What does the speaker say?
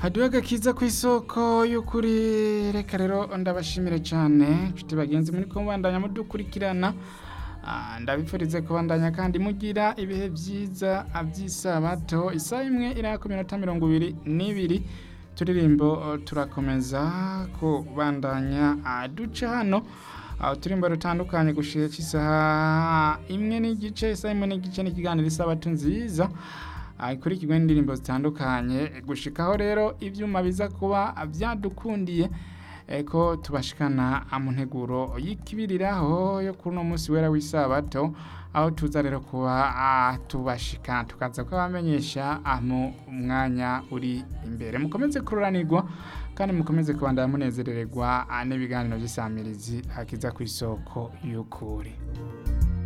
haduwe agakiza ku isoko y'ukuri reka rero ndabashimire cyane nshuti bagenzi muri kubandanya mudukurikirana Ah, ndabifurize kubandanya kandi mugira ibihe byiza by'isabato isaha imwe irako minota mirongo ibiri n'ibiri turirimbo eh, turakomeza kubandanya ah, duca hano aho turimbo rutandukanye gushira cy'isaha imwe n'igice isaha imwe n'igice n'ikiganiro isabato nziza Ah, ikurikirwa n'indirimbo zitandukanye gushikaho rero ibyuma biza kuba byadukundiye eh, ko tubashikana mu nteguro y'ikibiriraho yo kuri uno munsi wera w'isabato aho tuza rero kuba ah, tubashika tukaza kubamenyesha ah, mu mwanya uri imbere mukomeze kururanirwa kandi mukomeze kubandanya munezerererwa ah, n'ibiganiro by'isamirizi akiza ku isoko y'ukuri